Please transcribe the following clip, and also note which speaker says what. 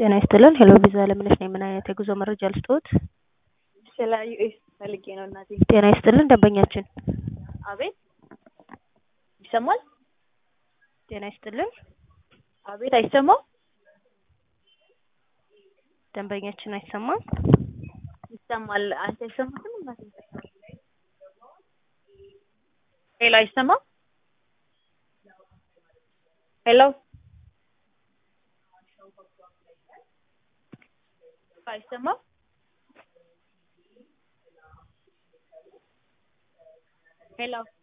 Speaker 1: ጤና ይስጥልን። ሄሎ ቪዛ ለምነሽ ነኝ። ምን አይነት የጉዞ መረጃ ልስጥዎት?
Speaker 2: ስለ ዩኤስ ፈልጌ ነው እናቴ።
Speaker 1: ጤና ይስጥልን ደንበኛችን።
Speaker 2: አቤት ይሰማል?
Speaker 1: ጤና ይስጥልን
Speaker 2: አቤት አይሰማም?
Speaker 1: ደንበኛችን አይሰማም።
Speaker 2: ይሰማል። አንተ አይሰማትም እናቴ? ሄሎ አይሰማም? ሄሎ አይሰማም? ሄሎ